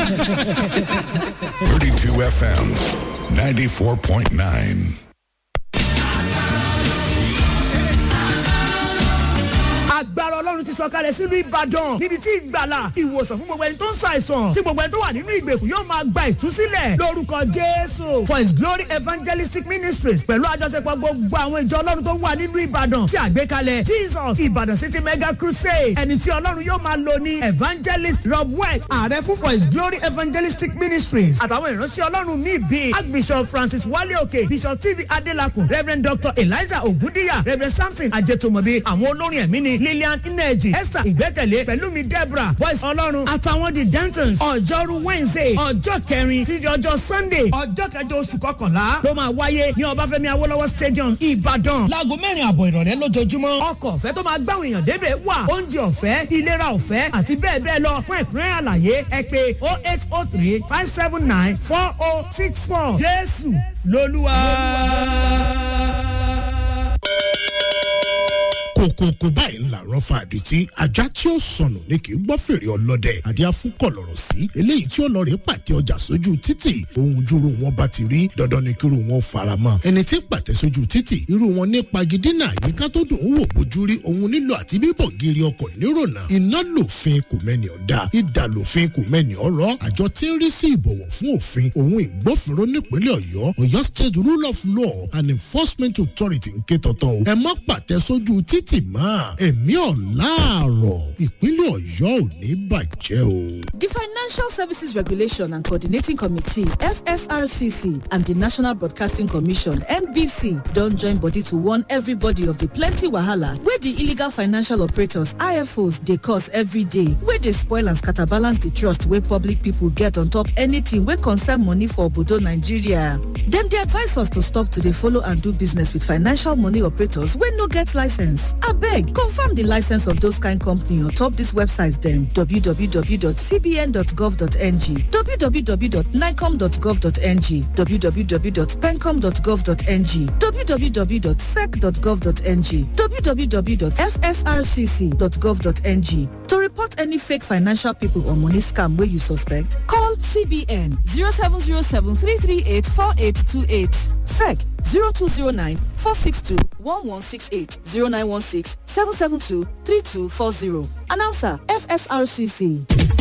32 FM, 94.9. agbára ọlọ́run ti sọ̀kalẹ̀ sínú ìbàdàn níbi tí ìgbàlà ìwòsàn fún gbogbo ẹni tó ń ṣàìsàn tí gbogbo ẹni tó wà nínú ìgbèkùn yóò máa gba ìtúsílẹ̀ lórúkọ jésù for his glory evangelistic ministries pẹ̀lú àjọṣepọ̀ gbogbo àwọn ìjọ ọlọ́run tó wà nínú ìbàdàn tí àgbékalẹ̀ jesus ìbàdàn city mega crusade ẹni tí ọlọ́run yóò máa lò ní evangelist rob west ààrẹ fún for his glory evangelistic ministries àtàwọn ìránṣẹ́ ọlọ́run míì bíi archbishop francis wale òkè bishop tv adelakun reverend dr eliza ogundiya reverend samson ajetomobi àwọn olórin ẹ̀mí ni lillian ineji esther ìgbẹ́kẹ̀lé pẹ̀lúmi deborah voice ọlọ́run àtàwọn the dantons ọjọ́rú wednesday ọjọ́ kẹrin títí ọjọ́ sunday ọjọ́ kẹjọ oṣù kọkànlá ló máa wáyé ní ọbáfẹ́mi awolowo stadium ìbàdàn láago mẹ́rin àbọ̀ ìrọ̀lẹ́ lójoojúmọ́ ọkọ̀ ọ̀fẹ́ tó máa gbáwọn èèyàn débẹ̀ wà oúnjẹ ọ̀fẹ́ ìlera ọ̀fẹ́ àti bẹ́ẹ̀ bẹ́ẹ̀ lọ fún ẹ̀kúnrẹ́ àlàyé ẹ pé oh eight oh three five seven nine four oh six four jésù lolúwa. kòkòkò báyìí ńlá rán fa àdìtí ajá tí ó sọnù ní kì í gbọ́ fèrè ọlọ́dẹ àdí afúnkọ̀ lọ̀rọ̀ sí eléyìí tí ó lọ rè pàtẹ ọjà sójú títì ohun júru wọn bá ti rí dandan ni kíru wọn fara mọ́ ẹni tí ń pàtẹ sójú títì irú wọn ní pagidínà àyíká tó dùn ún wò bójú rí ohun nílò àti bíbọ̀ gírí ọkọ̀ nírònà iná lòfin kò mẹ́ni ọ̀dà ìdà lòfin kò mẹ́ni ọ̀rọ̀ àjọ tí ń rí sí ìbọ̀wọ̀ fún òfin ohun ìgbófinró nípínlẹ̀ ọ̀yọ́ ọ̀yọ́ state rule of law and enforcement authority ń ké tọ̀tọ̀ o ẹ má pàtẹ sójú títì tì mọ́ ẹ̀mí ọ̀làárọ̀ ìpínlẹ̀ ọ̀yọ́ ò ní bàjẹ́ o. The Financial Services Regulation and Coordinating Committee, FSRCC, and the National Broadcasting Commission, NBC, don join body to warn everybody of the plenty wahala wey the illegal financial operators, IFOs, dey cause every day, wey dey spoil and scatterbalance the trust wey public people get on top anything wey concern money for obodo Nigeria. Dem dey advise us to stop to dey follow and do business with financial money operators wey no get license. abeg confirm the license of those kind company on top dis websites dem www.cbn.gov.ng www.nicom.gov.ng www.pencom.gov.ng www.sec.gov.ng www.fsrcc.gov.ng to report any fake financial people or money scam wey you suspect call cbn 0707 338 4828 sec 0209 462 1168 0916 772 3240. Announcer FSRCC.